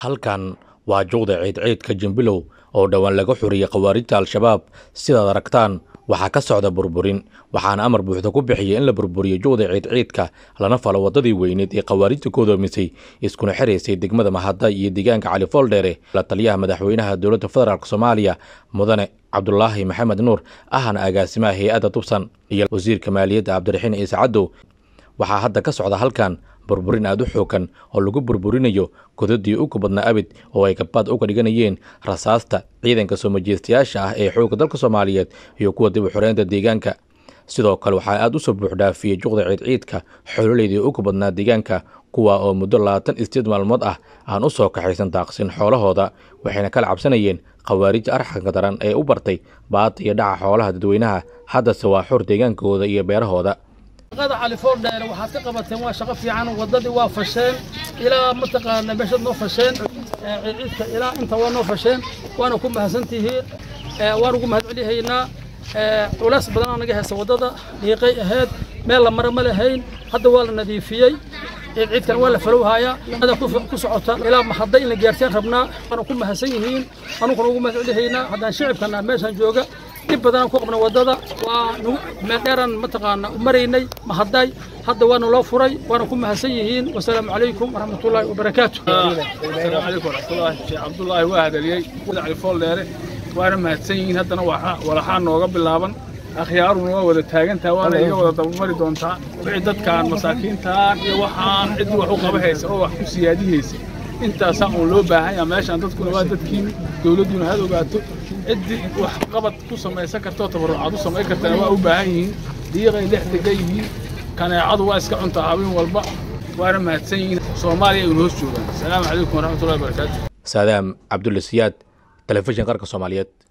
halkan waa juqda ciidciidka jimbilow oo dhowaan laga xuriyey khawaarijta al-shabaab sidaad aragtaan waxaa ka socda burburin waxaana amar buuxda ku bixiyey in la burburiyo juqda ciidciidka lana falo waddadii weyneed ee khawaarijta ku doomisay iskuna xiraysay degmada mahadda iyo deegaanka cali fooldheere la taliyaha madaxweynaha dowladda federaalk soomaaliya mudane cabdulaahi maxamed nuur ahna agaasimaha hay-adda tubsan iyo wasiirka maaliyadda cabdiraxiin ciise cadow waxaa hadda ka socda halkan burburin aad u xoogan oo lagu burburinayo godadii ugu badnaa abid oo ay gabaad uga dhiganayeen rasaasta ciidanka soo majeestayaasha ah ee xoogga dalka soomaaliyeed iyo kuwa dib u xoreynta deegaanka sidoo kale waxaa aad u soo buuxdhaafiyey juqda ciidciidka xoololeydii ugu badnaa deegaanka kuwa oo muddo labaatan isteed maalmood ah aan u soo kaxaysan daaqsin xoolahooda waxayna kala cabsanayeen khawaarij arxanka daran ee u bartay baada iyo dhaca xoolaha dadweynaha haddase waa xor deegaankooda iyo beerahooda shaqada cali foordheere waxaad ka qabateen waa shaqo fiican waddadii waa fasheen ilaa mataqaana meeshaad noo fasheen ciidciidka ilaa inta waa noo fasheen waana ku mahadsantihiin waan ugu mahad celihaynaa culays badanaa naga haysa waddada dhiiqay ahayd meel la mara ma lahayn hadda waa la nadiifiyey ciidciidkan waa la falowhayaa ada ku socota ilaa mahadda in la gaarsiin rabnaa waana ku mahadsan yihiin anuguna ugu mahad celihaynaa haddaan shicibkana meeshaan jooga dhib badanaan ku qabna waddada waa meel dheeraan mataqaana u maraynay mahadday hadda waana loo furay waana ku mahadsan yihiin wasalaamu calaykum waraxmatullaahi wabarakaatu asalaamu calaykum waraxmatullaahi sheekh cabdullaahi waa hadaliyey cali fooldheere waana mahadsan yihiin haddana walaxaa nooga bilaaban akhyaaruna waa wada taagantaha waana iga wada dabamari doontaa wixii dadkaan masaakiintaan iyo waxaan ciddii wax u qaba haysa oo wax ku siyaadihaysa intaasaa uun loo baahan yaha meeshaan dadkuna waa dadkiin dowladduna had ogaato ciddii wax qabad ku samaysan kartoo tabarrucaad u samayn kartana waa u baahan yihiin diiqay dhex degan yihiin kaneecadu waa iska cuntaa habeen walba waana mahadsan yihiin soomaaliya aynu hoos joogaan asalaamu calaykum waraxmatullahi wabarakaatu saadaam cabdulla siyaad telefishin qarka soomaaliyeed